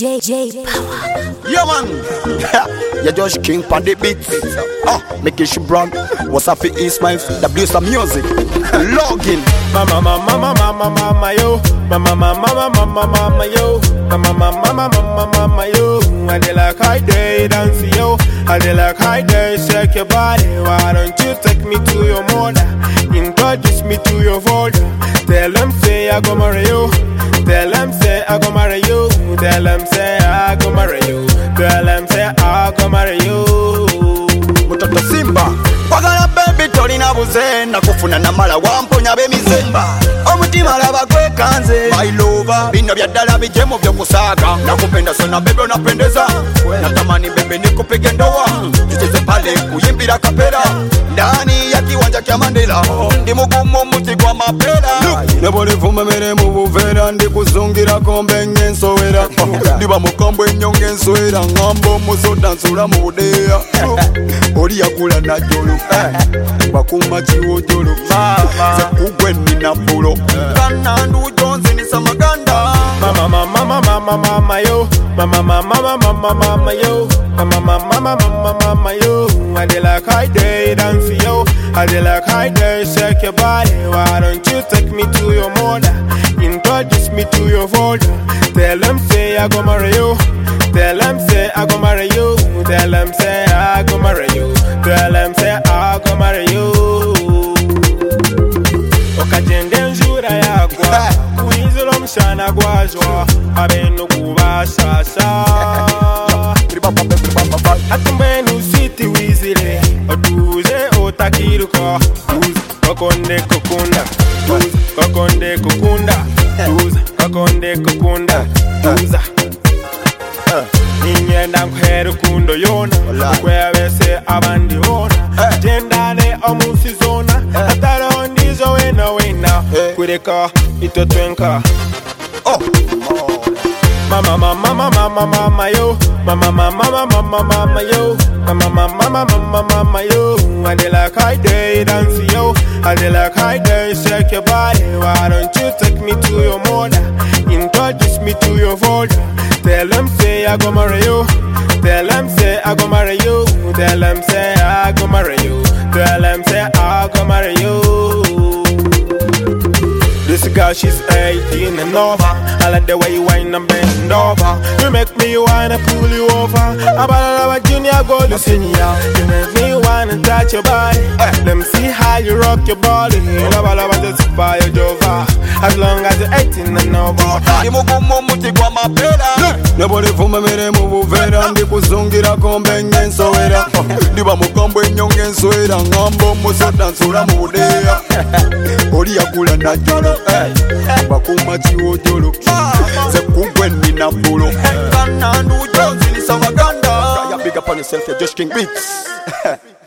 J J Power. Yeah, man. you just king pon the beat. Ah, make it brand. What's up for Ismail? W some music. Login. Mama, mama, mama, mama, mama, yo. Mama, mama, mama, mama, mama, yo. Mama, mama, mama, mama, mama, yo. I dey like high day dance, yo. I dey like high day shake your body. Why don't you take me to your mother? Introduce me to your father. Tell them say I go marry you. Tell them say I go marry you. Tell them say I go marry you. Tell them say I go marry you. Mtoto Simba. Kwagala baby tolina buze nakufuna namala wamponya b'emizemba omutima laba gwekanze my lover bino bya ddala bijemu vyokusaaga nakupenda sana bebe unapendeza natamani bebe nikupige ndoa tucheze pale kuyimbira kapera ndani ya kiwanja kya mandela ndi mugumu muti gwa mapera nebonivumemere mu buveera ndikuzungirako mbenga ensowera ndiba mukambwe ennyo ng'ensowera ngamba omusoda nsula mu budeeya oli yakula najjolo bakuma kiwojolo zekugwe nina bulo kanandujo nzinisa maganda Mama, mama, mama, mama, mama, yo. Mama, mama, mama, mama, mama, yo. Mama, mama, mama, mama, mama, yo. I dey like high day dance, yo. I dey like high day shake your body. Why don't you take me to your mother? Introduce me to your father. Tell them say I go marry you. Tell them say I go marry you. Tell them say I go marry you. Tell them say I go marry you. okagenda enjura yagwa kuyinzira omushana gwajwa abenu kubasasa ati mbwenu siti wizire otuze otakiruka tuza kokonde kukunda tuza kokonde kukunda tuza kokonde kukunda tuza ninyenda nkuhera ukundo yona kwebese abandi bona gendane omunsi zona atariho ndizo wena wena kureka itwe twenka Mama, mama, mama, mama, mama, yo. Mama, mama, mama, mama, mama, yo. Mama, mama, mama, mama, mama, yo. I dey like high day dance, yo. I dey like high day shake your body. Why don't you take me to your mother? Introduce me to your father. Tell them say I go marry you. Tell them say I go marry you. Tell them say I go marry you. Tell them say I go marry you. This girl, she's 18 and over. I like the way you whine and bend over. You make me wanna pull you over. About a junior go to senior. You make me wanna touch your body. Let me see how you rock your body. Love, love, just buy your jova. As long as you're 18 and over. ndi mugumu muti gwa mapera nebonivumemere mu buveera ndikuzungirako mbenga ensowera ndiba mukambwe ennyo ng'ensowera ngamba omusoda nsula mu budeeya oli yakula najjolo bakuma kiwojolo zekugwe nina bulo kanandujo nzinisa maganda Big up on yourself, you're just king beats.